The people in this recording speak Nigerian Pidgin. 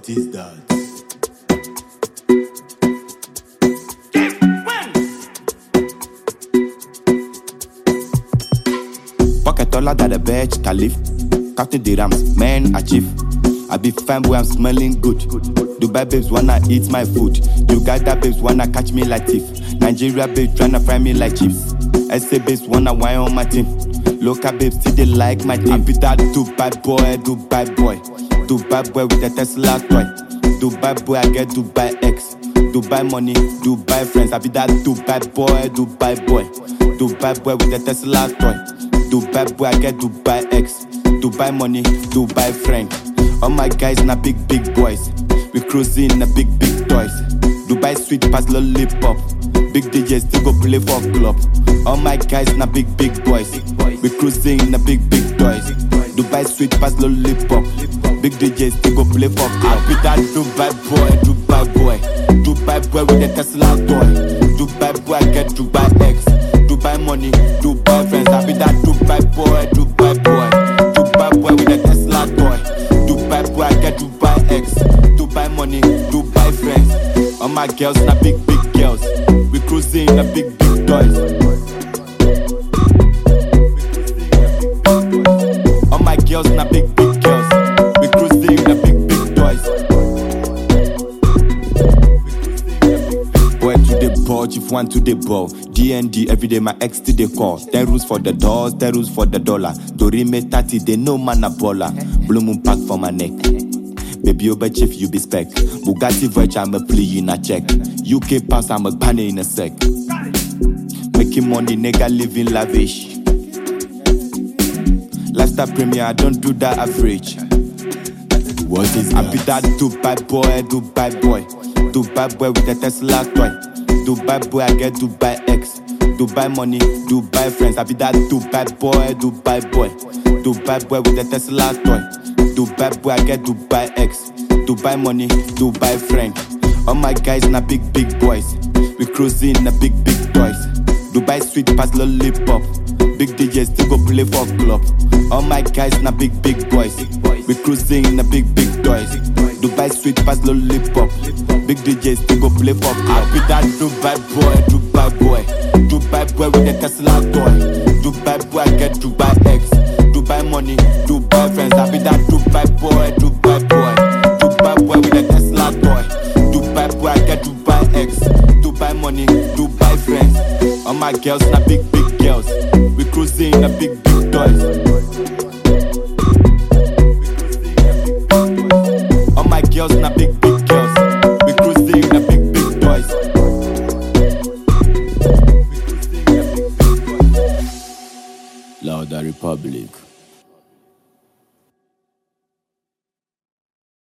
What is that? Pocket taller than the Burj Caliph. Counting the rams, man achieve. I be fine boy, I'm smelling good. Dubai babes wanna eat my food. Uganda babes wanna catch me like thief. Nigeria babes tryna fry me like chips. SA babes wanna wine on my team. Local babes still they like my team. I be that Dubai boy, Dubai boy. Dubai boy with the Tesla toy. Dubai boy, I get Dubai X. Dubai money, Dubai friends. I be that Dubai boy, Dubai boy. Dubai boy with the Tesla toy. Dubai boy, I get Dubai X. Dubai money, Dubai friend. All my guys na big big boys. We cruising na big big toys. Dubai sweet pass lollipop. Big DJs still go play for club. All my guys na big big boys. We cruising na big big toys. Dubai sweet pass lollipop. Big DJs still go play for club. I be that Dubai boy, Dubai boy. Dubai boy with the Tesla toy. Dubai boy I get Dubai X. Dubai money, Dubai friends. I be that Dubai boy, Dubai boy. Dubai boy with the Tesla toy. Dubai boy I get Dubai X. Dubai money, Dubai friends. All my girls na big big girls. We cruising na big big toys. All my girls na big big girls. We cruising na big big toys. Boy to the ball, chief one to the ball. DND every day my ex to the call. Ten rules for the doors, ten rules for the dollar. Dorime 30, they know man a baller. Blue moon pack for my neck. Baby over chief, you be spec. Bugatti Verge, I'm a plea in a check. UK pass, I'm a banner in a sec. Making money, nigga living lavish. Lifestyle premier, I don't do that average. What is I that? be that Dubai boy, Dubai boy. Dubai boy with the Tesla toy. Dubai boy, I get Dubai X. Dubai money, Dubai friends. I be that Dubai boy, Dubai boy. Dubai boy with the Tesla toy. Dubai boy, I get Dubai X. Dubai money, Dubai friend. All my guys na big big boys. We cruising na big big toys. Dubai sweet pass lollipop. Big DJs still go play for club. All my guys na big big boys. We cruising na big big toys. Dubai sweet pass lollipop. Big DJs still go play for club. I be that Dubai boy, Dubai boy. Dubai boy with the Tesla toy. Dubai boy I get Dubai X. Dubai money, Dubai friends. I be that Dubai boy, Dubai boy. Dubai boy with the Tesla toy. Dubai boy I get Dubai X. Dubai money, Dubai friends. All my girls na big big girls. We cruising na big big toys. All my girls na big big girls. We cruising na big big toys. Louder Republic.